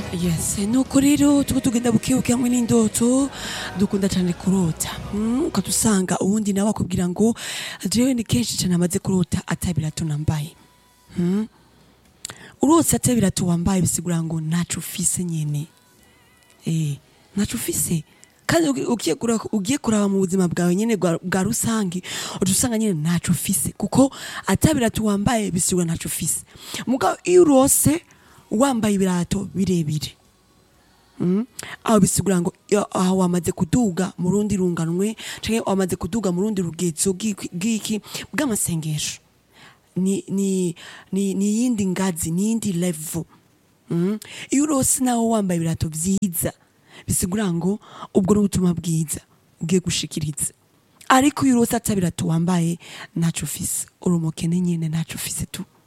yes nuko rero tuko tugenda bukebuke hamwe n'indoto dukunda cyane kurota mm, ukatusanga uwundi nawe akubwira ngo jewe ni kenshi cyane amaze kurota atabirato nambaye mm? urose atabirato wambaye bisigura ngo ntaco ufise nyene eh ntaco ufise kandi ugi- ugiye kuraba ugiye kuraba mu buzima bwawe nyene bwa bwa rusange uca usanga nyene ntaco ufise kuko atabirato wambaye bisigura ntaco ufise mugabo iyo urose wambaye ibirato birebire Mm. aho bisigura ngo iyo- aho wamaze kuduga mu rundi runganwe canke wamaze kuduga mu rundi rugezo bw'iki- bw'iki bw'amasengesho ni ni ni ni yindi ngazi ni yindi level mm. iyo urose nawe wambaye ibirato vyiza bisigura ngo ubwo ni ubutumwa bwiza ugiye gushikiriza ariko iyo urose ata birato wambaye ntaco ufise uri umukene nyene ntaco ufise tu